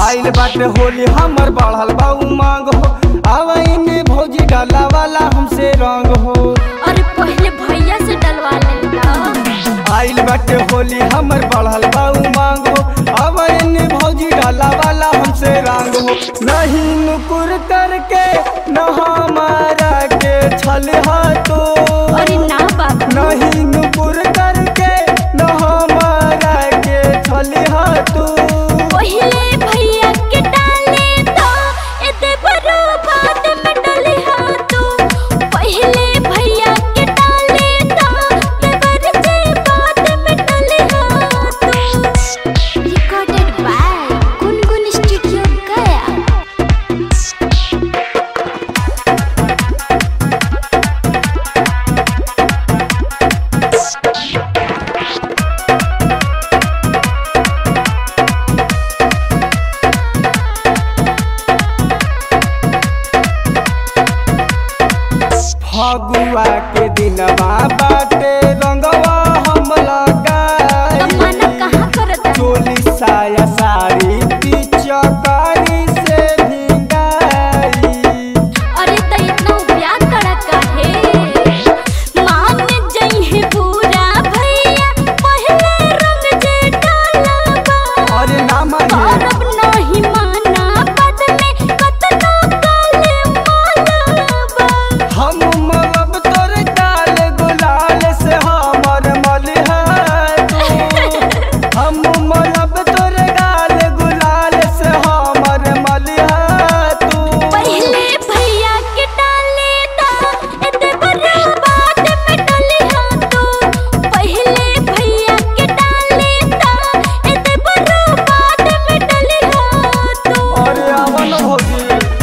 आइल बाटे होली हमर बढ़ल बा उमंग हो आवई में भौजी डाला वाला हमसे रंग हो अरे पहले भैया से डलवा लेना आइल बाटे होली हमर बढ़ल बा उमंग हो आवई में भौजी डाला वाला हमसे रंग हो नहीं नुकुर करके न हमारा के छल तो अरे ना बाबू नहीं नुकुर करके न हमारा के छल तू पहले भैया के डाले तो एते बरो बात में डले हाँ तू पहले भैया के डाले तो देवर से बात में डले हाँ तू recorded by Gungun studio Gaya Phagua के दिनवा बाटे रंगवा हम तो मना लगाई कहाँ करता चोली साया साड़ी पिचकारी से भिंगाई अरे त इतना प्यार करा काहे मान जई है पूरा भैया पहले रंग जे डाला बा अरे ना माने करब नहीं माना बद में कतनो काले माला बा हम मलब तोर डाल गुलाल से हमर मलिहा तू हम मलब तोर डाल गुलाल से हमर मलिहा तू पहले भैया के डाले ता एते बड़ा बात में डले हाँ तू पहले भैया के डाले ता एते बड़ा बात में डले हाँ तू अरे अमन भौजी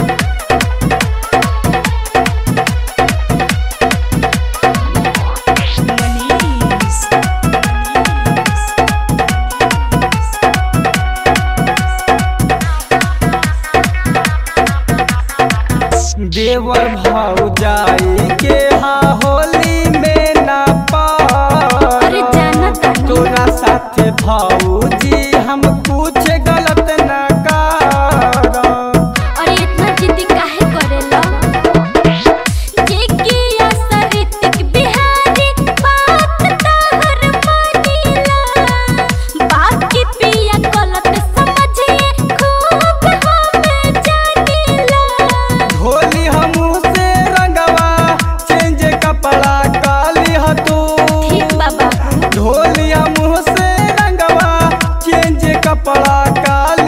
देवर भौजाई के हा होली में ना अरे पा जाना तानी तोरा साथे भौजी हम कुछ गलत ना कर अरे इतना जिद्दी काहे करेला जे कि असरितिक बिहारी बात तहर मानीला बाकी पिया गलत समझिए खूब हमें जानीला होली हमू से रंगवा चेंज कपड़ा काली हतू ठीक बाबा ढोली हमू से रंगवा चेंज कपड़ा काली